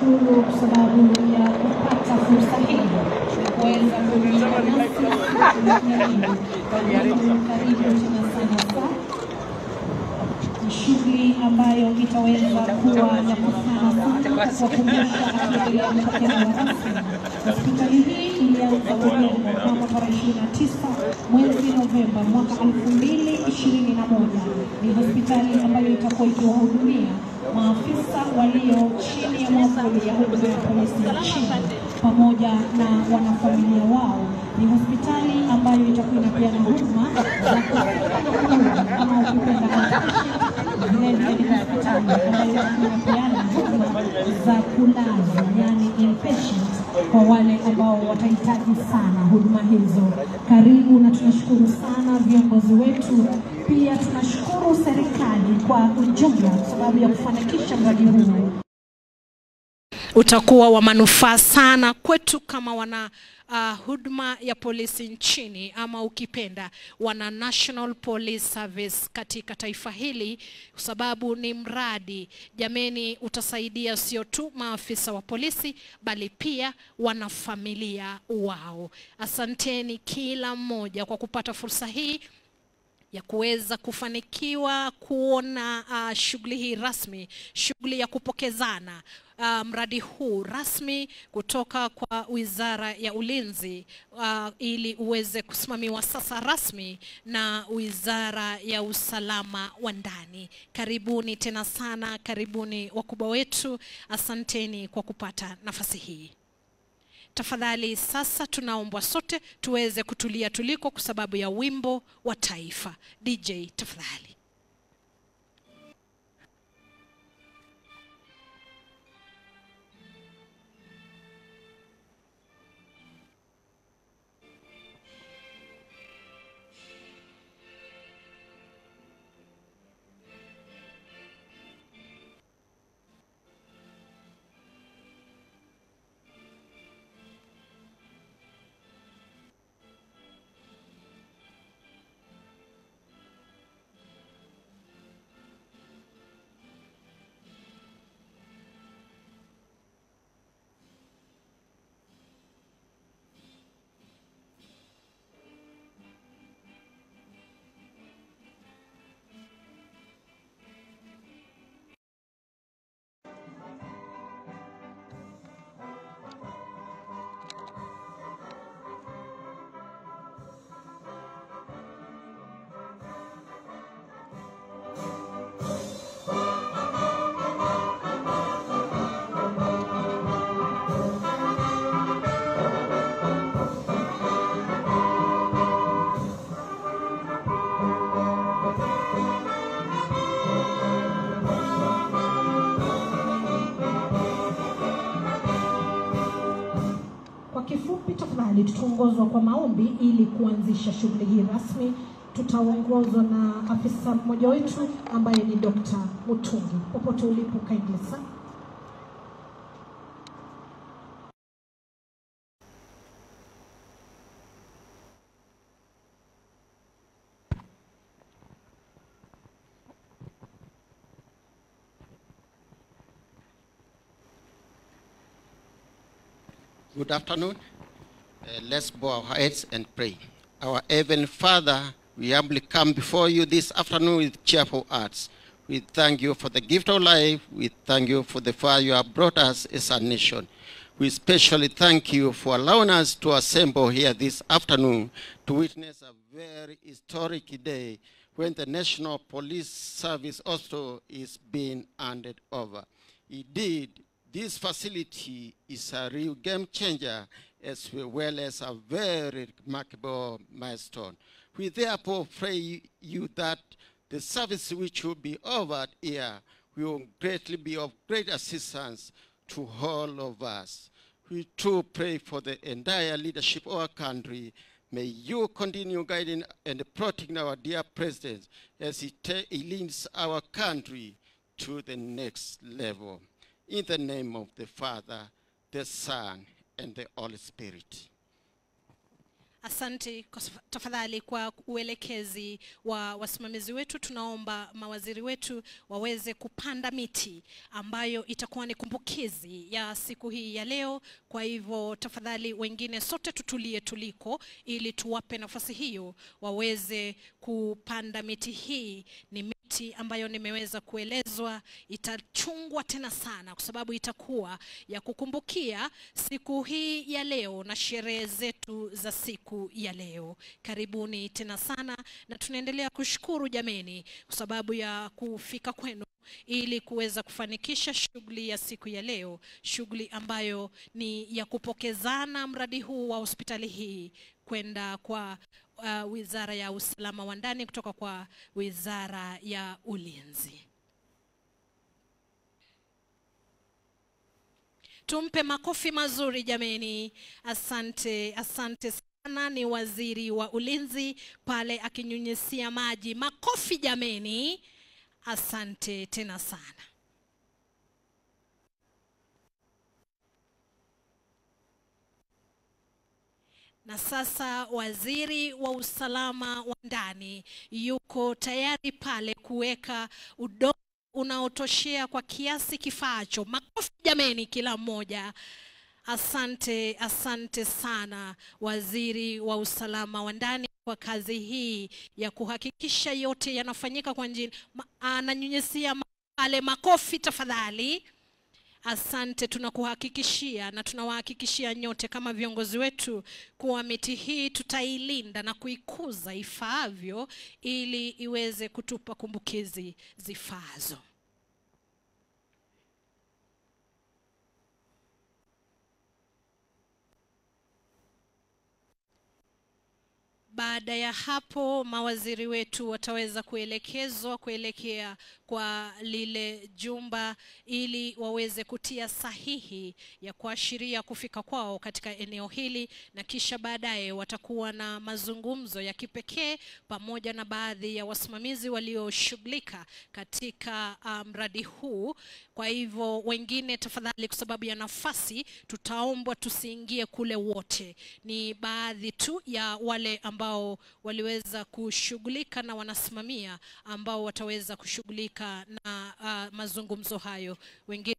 tunashukuru kwa sababu ya kupata fursa hii ya kuweza kujiunga nasi. Karibu tena sana sana ni shughuli ambayo itaweza kuwa ya kufana sana kwa kuwakumbusha akiendelea kupokelewa rasmi. Hospitali hii ilianza kujengwa mnamo tarehe ishirini na tisa mwezi Novemba mwaka elfu mbili ishirini na moja. Ni hospitali ambayo itakuwa ikiwahudumia maafisa walio chini ya mwavuli ya huduma ya polisi nchini pamoja na wanafamilia wao. Ni hospitali ambayo itakuwa inapeana huduma za kufanya ama ukipenda vilevile ni hospitali ambayo inapeana huduma za kulazwa, yani inpatient, kwa wale ambao watahitaji sana huduma hizo. Karibu na tunashukuru sana viongozi wetu, pia tunashukuru serikali kwa ujumla kwa sababu ya kufanikisha mradi huu. utakuwa wa manufaa sana kwetu kama wana uh, huduma ya polisi nchini ama ukipenda wana National Police Service katika taifa hili, kwa sababu ni mradi jameni, utasaidia sio tu maafisa wa polisi bali pia wanafamilia wao. Asanteni kila mmoja kwa kupata fursa hii ya kuweza kufanikiwa kuona uh, shughuli hii rasmi, shughuli ya kupokezana uh, mradi huu rasmi kutoka kwa Wizara ya Ulinzi uh, ili uweze kusimamiwa sasa rasmi na Wizara ya Usalama wa Ndani. Karibuni tena sana, karibuni wakubwa wetu, asanteni kwa kupata nafasi hii. Tafadhali sasa tunaombwa sote tuweze kutulia tuliko kwa sababu ya wimbo wa taifa. DJ tafadhali. Kwa kifupi, tafadhali tutaongozwa kwa maombi ili kuanzisha shughuli hii rasmi. Tutaongozwa na afisa mmoja wetu ambaye ni Dr. Mutungi. Popote ulipo, kindly sana. Good afternoon. Uh, let's bow our heads and pray. Our Heavenly Father, we humbly come before you this afternoon with cheerful hearts. We thank you for the gift of life. We thank you for the far you have brought us as a nation. We especially thank you for allowing us to assemble here this afternoon to witness a very historic day when the National Police Service also is being handed over. Indeed, this facility is a real game changer as well as a very remarkable milestone. We therefore pray you that the service which will be offered here will greatly be of great assistance to all of us. We too pray for the entire leadership of our country. May you continue guiding and protecting our dear president as he, ta- he leads our country to the next level. In the name of the Father, the Son, and the Holy Spirit. Asante kwa saf- tafadhali kwa uelekezi wa wasimamizi wetu. Tunaomba mawaziri wetu waweze kupanda miti ambayo itakuwa ni kumbukizi ya siku hii ya leo. Kwa hivyo tafadhali, wengine sote tutulie tuliko, ili tuwape nafasi hiyo waweze kupanda miti hii. Ni miti ambayo nimeweza kuelezwa itachungwa tena sana, kwa sababu itakuwa ya kukumbukia siku hii ya leo na sherehe zetu za siku ya leo. Karibuni tena sana, na tunaendelea kushukuru jameni kwa sababu ya kufika kwenu ili kuweza kufanikisha shughuli ya siku ya leo, shughuli ambayo ni ya kupokezana mradi huu wa hospitali hii kwenda kwa uh, Wizara ya Usalama wa Ndani kutoka kwa Wizara ya Ulinzi. Tumpe makofi mazuri jameni. Asante, asante sana. Ni waziri wa ulinzi pale akinyunyisia maji. Makofi jameni. Asante tena sana. Na sasa waziri wa usalama wa ndani yuko tayari pale kuweka udongo unaotoshea kwa kiasi kifaacho. Makofi jameni, kila mmoja. Asante, asante sana waziri wa usalama wa ndani kwa kazi hii ya kuhakikisha yote yanafanyika kwa njia. Ma- Ananyunyisia ma- pale, makofi tafadhali. Asante, tunakuhakikishia na tunawahakikishia nyote kama viongozi wetu kuwa miti hii tutailinda na kuikuza ifaavyo ili iweze kutupa kumbukizi zifaazo. Baada ya hapo mawaziri wetu wataweza kuelekezwa kuelekea kwa lile jumba ili waweze kutia sahihi ya kuashiria kufika kwao katika eneo hili, na kisha baadaye watakuwa na mazungumzo ya kipekee pamoja na baadhi ya wasimamizi walioshughulika katika ah, mradi huu. Kwa hivyo wengine, tafadhali, kwa sababu ya nafasi, tutaombwa tusiingie kule wote. Ni baadhi tu ya wale ambao waliweza kushughulika na wanasimamia ambao wataweza kushughulika na uh, mazungumzo hayo. Wengine